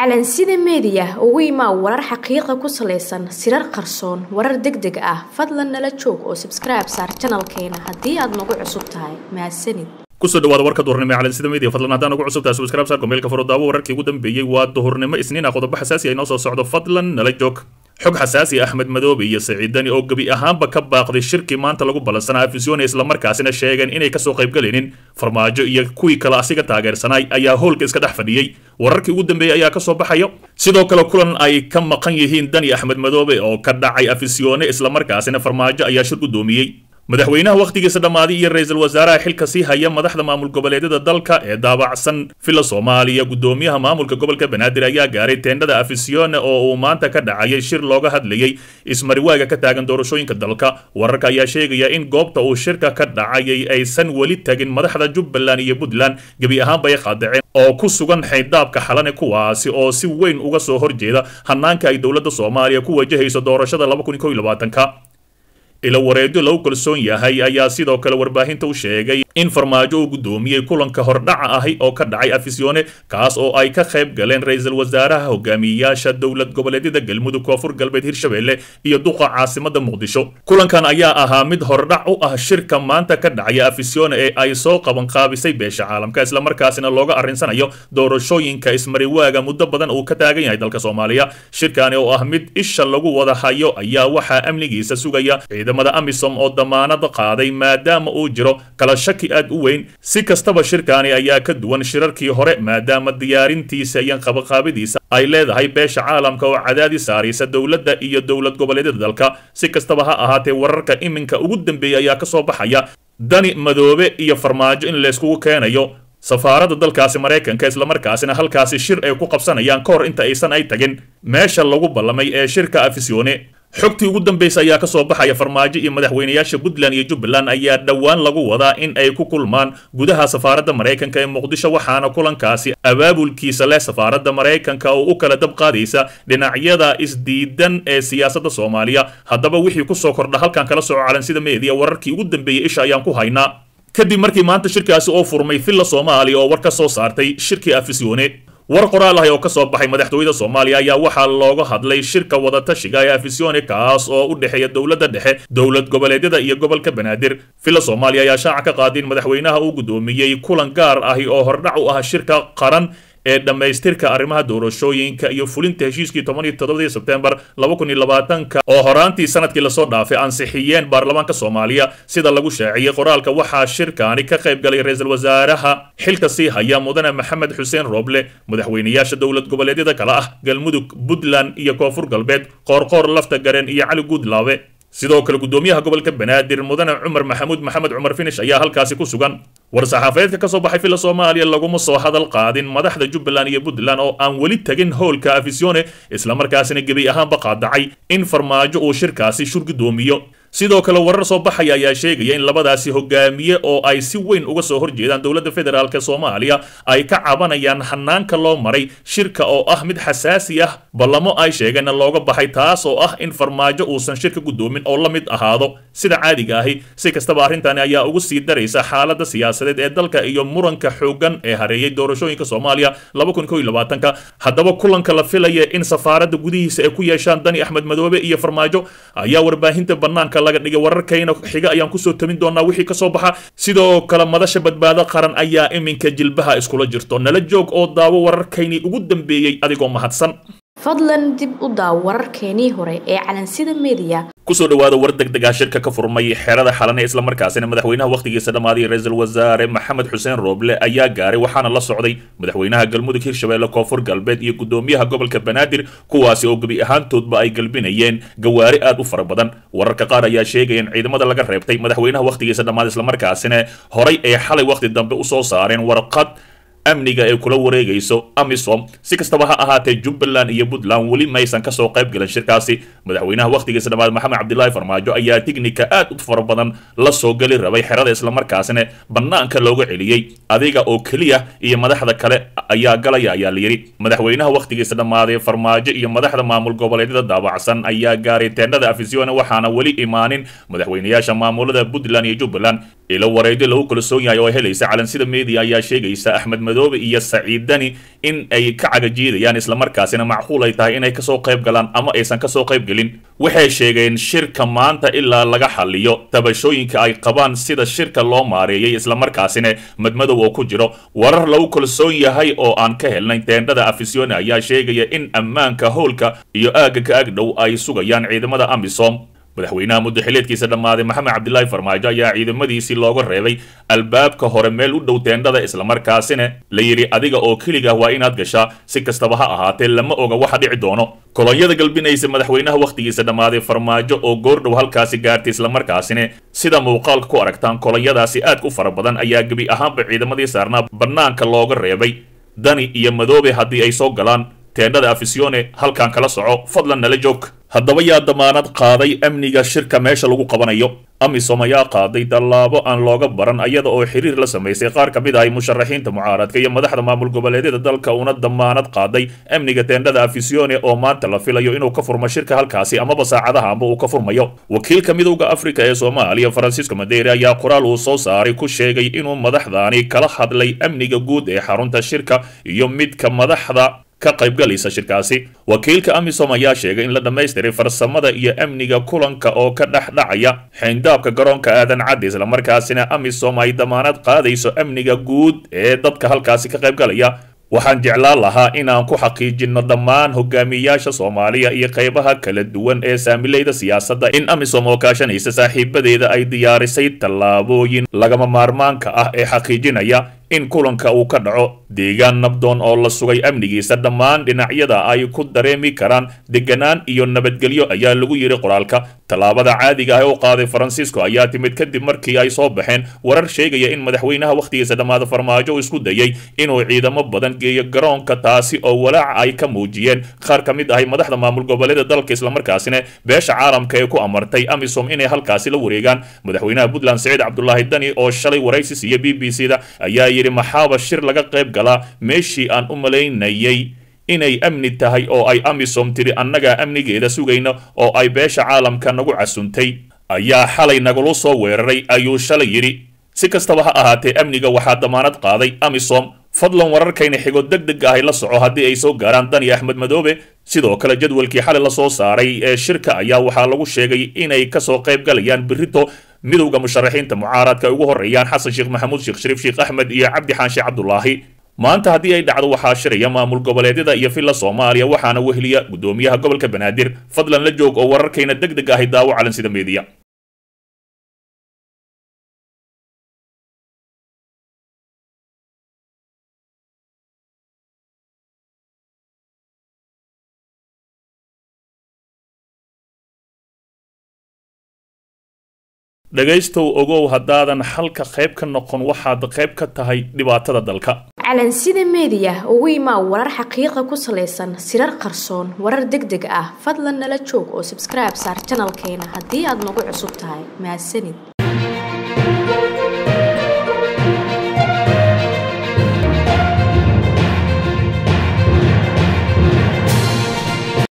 calansida meediya ugu imaa warar xaqiiqa ku salaysan sirar qarsoon warar deg deg ah fadlan nala joog oo sabskribe saar janalkeena haddii aad nagu cusub tahay mahadsanid kusoo dhawaada warka duhurnimo ee calansida media fadlan haddaan ugu cusub tahay subscribe saarko meelka furo daawo wararkii ugu dambeeyey waa duhurnimo isniin ah qodobo xasaasi ay noo soo socdo fadlan nala joog xog xasaasi axmed madoobe iyo saciidani oo gebi ahaanba ka baaqday shirkii maanta lagu ballansanaa afisyoone islamarkaasina sheegeen inay kasoo qaybgalaynin farmaajo iyo kuwii kale asiga taageersanay ayaa hoolka iska dhex fadhiyey wararkii ugu dambeeyey ayaa kasoo baxayo sidoo kale kulan ay ka maqan yihiin dani axmed madoobe oo ka dhacay afisyoone islamarkaasina farmaajo ayaa shir gudoomiyey madaxweynaha wakhtigiisa dhammaaday iyo ra-iisul wasaaraha xilka sii haya madaxda maamul goboleedyada dalka ee daabacsan villa soomaaliya gudoomiyaha maamulka gobolka banaadir ayaa gaaray teendhada afisione oo uu maanta ka dhacayay shir looga hadlayay ismariwaaga ka taagan doorashooyinka dalka wararka ayaa sheegaya in goobta uu shirka ka dhacayay aysan weli tagin madaxda jubbaland iyo puntland gebi ahaanba ay qaadaceen oo ku sugan xayddaabka xalane kuwaasi oo si weyn uga soo horjeeda hanaanka ay dowladda soomaaliya ku wajahayso doorashada ka ilo wareedyo lagu kalsoon yahay ayaa sidoo kale warbaahinta u sheegay in farmaajo uu gudoomiyey kulanka hordhaca ahi oo ka dhacay afisyoone kaas oo ay ka qayb galeen ra-iisul wasaaraha hogaamiyeyaasha dowlad goboleedyada galmudug koonfur galbeed hirshabelle iyo duqa caasimada muqdisho kulankan ayaa ahaa mid hordhac u ah shirka maanta ka dhacaya afisyoone ee ay soo qabanqaabisay beesha caalamka islamarkaasina looga arrinsanayo doorashooyinka ismariwaaga muddo badan uu ka taagan yahay dalka soomaaliya shirkani oo ah mid isha lagu wada hayo ayaa waxaa amnigiisa sugaya ciidamada amisom oo damaanad qaaday maadaama uu jiro kala shaki aad u weyn si kastaba shirkaani ayaa ka duwan shirarkii hore maadaama diyaarintiisa iyo qabaqaabidiisa ay leedahay beesha caalamka oo cadaadi saaraysa dowladda iyo dowlad goboleedyada dalka si kastaba ha ahaatee wararka iminka ugu dambeeya ayaa kasoo baxaya dani madoobe iyo farmaajo in layskugu keenayo safaaradda dalkaasi maraykanka islamarkaasina halkaasi shir ay ku qabsanayaan ka hor inta aysan ay tagin meesha lagu ballamay ee shirka afisyoone xogtii ugu dambaysa ayaa kasoo baxaya farmaajo iyo madaxweynayaasha puntland iyo jubbaland ayaa dhowaan lagu wadaa in ay ku kulmaan gudaha safaaradda maraykanka ee muqdisho waxaana kulankaasi abaabulkiisa leh safaaradda maraykanka oo u kala dab qaadaysa dhinacyada isdiidan ee siyaasadda soomaaliya haddaba wixii kusoo kordha halkan kala soco calansida meediya wararkii ugu dambeeyey isha ayaan ku haynaa kadib markii maanta shirkaasi oo furmay villa soomaaliya oo war ka soo saartay shirkii afisyoone war qoraal ahi oo ka soo baxay madaxtooyada soomaaliya ayaa waxaa looga hadlay shirka wadatashiga ee afisyoone kaas oo u dhexeeya dowladda dhexe dowlad goboleedyada iyo gobolka banaadir villa soomaaliya ayaa shaaca ka qaaday in madaxweynaha uu gudoomiyey kulan gaar ahi oo hordhac u ah shirka qaran ee dhammaystirka arrimaha doorashooyinka iyo fulinta heshiiskii toban iyo toddobadii sebtembar laba kun iyo labaatanka oo horaantii sanadkii lasoo dhaafay ansixiyeen baarlamaanka soomaaliya sida lagu shaaciyey qoraalka waxaa shirkaani ka qayb galay ra-iisul wasaaraha xilka sii haya mudane maxamed xuseen rooble madaxweynayaasha dowlad goboleedyada kale ah galmudug puntland iyo koonfur galbeed qoorqoor lafta garen iyo cali guudlaabe sidoo kale gudoomiyaha gobolka banaadir mudane cumar maxamuud maxamed cumar finish ayaa halkaasi ku sugan war-saxaafadeedka ka soo baxay villa soomaaliya laguma soo hadal qaadin madaxda jubbaland iyo puntland oo aan weli tegin howlka afisyoone islamarkaasina gebi ahaanba qaadacay in farmaajo uu shirkaasi shur gudoomiyo sidoo kale warar soo baxaya ayaa sheegaya in labadaasi hogaamiye oo ay si weyn uga soo horjeedaan dowladda federaalk soomaaliya ay ka cabanayaan hanaanka loo maray shirka oo ah mid xasaasi ah ballamo ay sheegeenna looga baxay taas oo ah in farmaajo uusan shirka gudoomin oo la mid ahaado sida caadiga ahi si kastaba arrintani ayaa ugu sii daraysa xaaladda siyaasadeed ee dalka iyo muranka xoogan ee hareeyay doorashooyinka soomaaliya haddaba kulanka la filaya in safaaradda gudihiisa ay ku yeeshaan dani axmed madoobe iyo farmaajo ayaa warbaahinta banaanka laga dhigay wararkayna xiga ayaan kusoo tamin doonaa wixii kasoo baxa sidoo kale madasha badbaado qaran ayaa iminka jilbaha iskula jirto nala joog oo daawo wararkaynii ugu dambeeyey adigoo mahadsan fadlan dib u daaw wararkeenii hore ee calansida meediya kusoo dhawaada war deg deg ah shirka ka furmay xerada xalane islamarkaasina madaxweynaha wakhtigiisa dhammaaday ra-iisul wasaare maxamed xuseen rooble ayaa gaaray waxaana la socday madaxweynaha galmudug hirshabelle koonfur galbeed iyo gudoomiyaha gobolka banaadir kuwaasi oo gebi ahaantoodba ay galbinayeen gawaari aad u fara badan wararka qaar ayaa sheegaya in ciidamada laga reebtay madaxweynaha wakhtigiisa dhammaaday islamarkaasina horay ay xalay wakhti dambe usoo saareen warqad amniga ay kula wareegayso amisom si kastaba ha ahaatee jubbaland iyo puntland weli maysan kasoo qayb galan shirkaasi madaxweynaha wakhtigiisa dhammaad maxamed cabdilaahi farmaajo ayaa tignika aad u fara badan la soo geli rabay xerada islamarkaasina bannaanka looga celiyey adiga oo keliya iyo madaxda kale ayaa galaya ayaa layidhi madaxweynaha wakhtigiisa dhammaaday farmaajo iyo madaxda maamul goboleedyada daabacsan ayaa gaaray teendhada afisione waxaana weli imaanin madaxweynayaasha maamulada puntland iyo jubbaland ilo wareegyo lagu kalsoon yahay oo ay helaysa calansida media ayaa sheegaysa axmed madoobe iyo saciid dani in ay ka cagajiidayaan islamarkaasina macquul ay tahay inay kasoo qayb galaan ama aysan kasoo qayb gelin waxay sheegeen shirka maanta ilaa laga xaliyo tabashooyinka ay qabaan sida shirka loo maareeyay islamarkaasina madmadow oo ku jiro warar lagu kalsoon yahay oo aan ka helnay teendhada afisione ayaa sheegaya in ammaanka howlka iyo aagga ka agdhow ay sugayaan ciidamada amisom madaxweynaha muddo xileedkiisa dhammaaday maxamed cabdilaahi farmaajo ayaa ciidamadiisii looga reebay albaabka hore meel u dhow teendhada islamarkaasina la yidhi adiga oo keliga waa inaad gashaa si kastaba ha ahaatee lama oga waxa dhici doono kolonyada galbinaysa madaxweynaha wakhtigiisa dhammaaday farmaajo oo goordhow halkaasi gaartay islamarkaasina sida muuqaalka ku aragtaan kolonyadaasi aadka u fara badan ayaa gebi ahaanba ciidamadii saarnaa bannaanka looga reebay dani iyo madoobe haddii ay soo galaan teendhada afisione halkan kala soco fadlan nala joog haddaba yaa damaanad qaaday amniga shirka meesha lagu qabanayo amisom ayaa qaaday tallaabo aan looga baran ayada oo xiriir la samaysay qaar ka mid ahay musharaxiinta mucaaradka iyo madaxda maamul goboleedyada dalka una damaanad qaaday amniga teendhada afisione oo maanta la filayo inuu ka furmo shirka halkaasi amaba saacadaha amba uu ka furmayo wakiilka midowda afrika ee soomaaliya francisco madeire ayaa qoraal uu soo saaray ku sheegay inuu madaxdaani kala hadlay amniga guud ee xarunta shirka iyo midka madaxda ka qaybgalaysa shirkaasi wakiilka amisom ayaa sheegay in la dhammaystiray farsamada iyo amniga kulanka oo ka dhex dhacaya xayndaabka garoonka aadan caddi islamarkaasina amisom ay damaanad qaadayso amniga guud ee dadka halkaasi ka qaybgalaya waxaan jeclaan lahaa inaan ku xaqiijinno dhammaan hogaamiyayaasha soomaaliya iyo qaybaha kala duwan ee saamilayda siyaasadda in amisom oo kaashanaysa saaxiibadeeda ay diyaarisay tallaabooyin lagama maarmaanka ah ee xaqiijinaya in kulanka uu ka dhaco deegaan nabdoon oo la sugay amnigiisa dhammaan dhinacyada ay ku dareemi karaan deganaan iyo nabadgelyo ayaa lagu yidhi qoraalka tallaabada caadiga ah u qaaday faransiisko ayaa timid kadib markii ay soo baxeen warar sheegaya in madaxweynaha wakhtigiisa dhammaada farmaajo isku dayay inuu ciidamo badan geeyo garoonka taasi oo walaaca ay ka muujiyeen qaar ka mid ahay madaxda maamul goboleeda dalka islamarkaasina beesha caalamka ee ku amartay amisom inay halkaasi la wareegaan madaxweynaha puntland siciid cabdulaahi dani oo shalay waraysi siiya b b c da ayaa yidhi maxaaba shir laga qayb galaa meeshii aan u malaynayay inay amni tahay oo ay amisom tidhi annagaa amnigeeda sugayna oo ay beesha caalamka nagu casuntay ayaa xalay nagula soo weeraray ayuu shalay yidhi si kastaba ha ahaatee amniga waxaa damaanad qaaday amisom fadlan wararkayna xigo deg deg ahay la soco haddii ay soo gaaraan dani axmed madoobe sidoo kale jadwalkii xalay la soo saaray ee shirka ayaa waxaa lagu sheegay inay kasoo qayb galayaan birito midowda musharaxiinta mucaaradka ay ugu horeeyaan xasan sheekh maxamuud sheekh shariif sheekh axmed iyo cabdi xaanshe cabdulaahi maanta haddii ay dhacdo waxaa shiraya maamul goboleedyada iyo villa soomaaliya waxaana weheliya gudoomiyaha gobolka banaadir fadlan la joog oo wararkayna deg deg ahay daawo calansida meediya dhegaystow ogow haddaadan xalka qayb ka noqon waxaad qayb ka tahay dhibaatada dalka calansida meediya ugu imaa warar xaqiiqa ku salaysan sirar qarsoon warar deg deg ah fadlan nala joog oo sabskribe saar janalkeena haddii aad nagu cusub tahay mahadsanid